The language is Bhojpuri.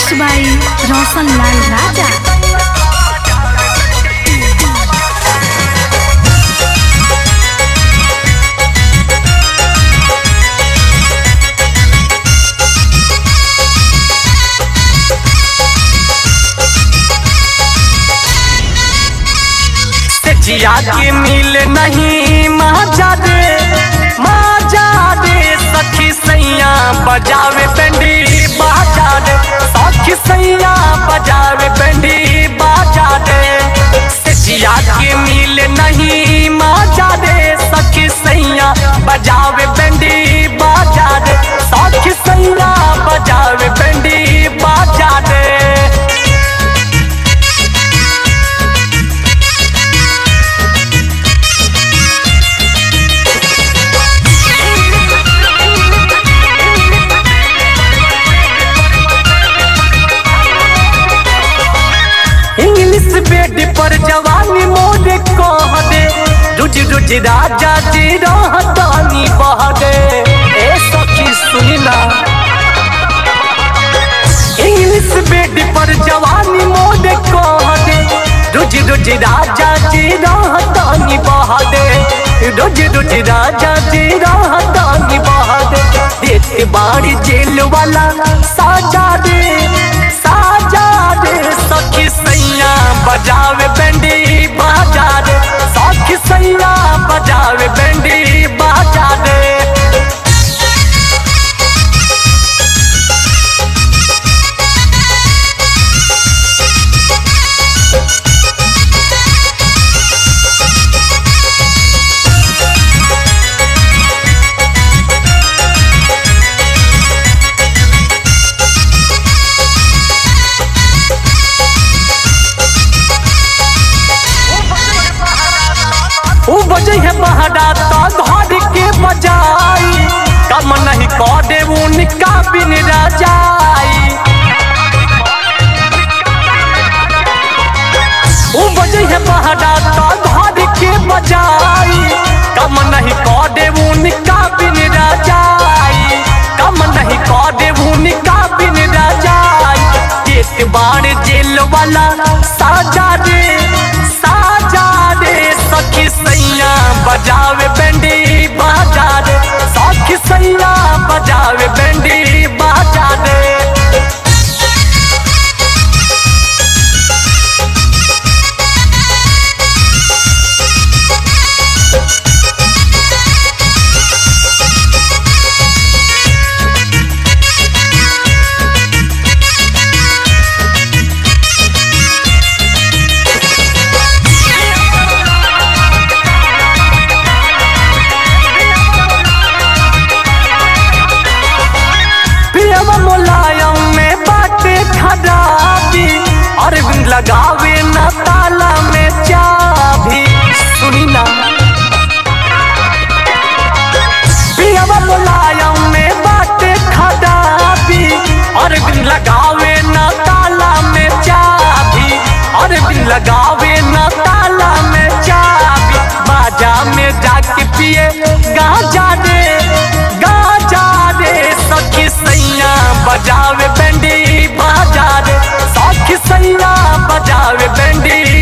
मिक्स बाय रोशन लाल राजा से जिया के मिल नहीं मजा दे मजा दे सखी सैया बजावे पेंडी बाजा दे सखी सैया बजावे पेंडी बाजा दे से जिया के मिल नहीं मजा दे सखी सैया बजावे पेंडी बाजा दे सखी सैया बजावे पेंडी बाजा दे इंग्लिश बेड पर जवानी मोरे कह दे रुज रुज राजा जी रहतानी बह दे ए सखी सुनी ना इंग्लिश बेड पर जवानी मोरे कह दे रुज रुज राजा जी रहतानी बह दे रुज रुज राजा जी रहतानी बह दे देते बाड़ी जेल वाला साजा दे साजा दे सखी सैया बजावे बेंडी बाजा दे सखी सैया बजावे बेंडी बाजा दे उ बजे है बहरा तो घर के बजाई कम नहीं करे उनका बिन रजाई उ बजे है बहरा तो घर के बजाई कम नहीं करे उनका बिन रजाई कम नहीं करे उनका बिन रजाई एक बार जेल वाला साजा रे साजा रे सखी सैया बजावे बेंडी बाजा रे सखी सैया बजावे बेंडी बाजा रे पियवा मुलायम में बाटे खराबी अरविंद लगावे न ताला में चाबी सुनी ना पियवा मुलायम में बाटे खराबी अरविंद लगावे न ताला में चाबी अरविंद लगावे न ताला में चाबी बाजा में जाके पिए गाजा रे गाजा रे सखी सैया बजावे बेंडी बाजा रे सखी सैया बजावे बेंडी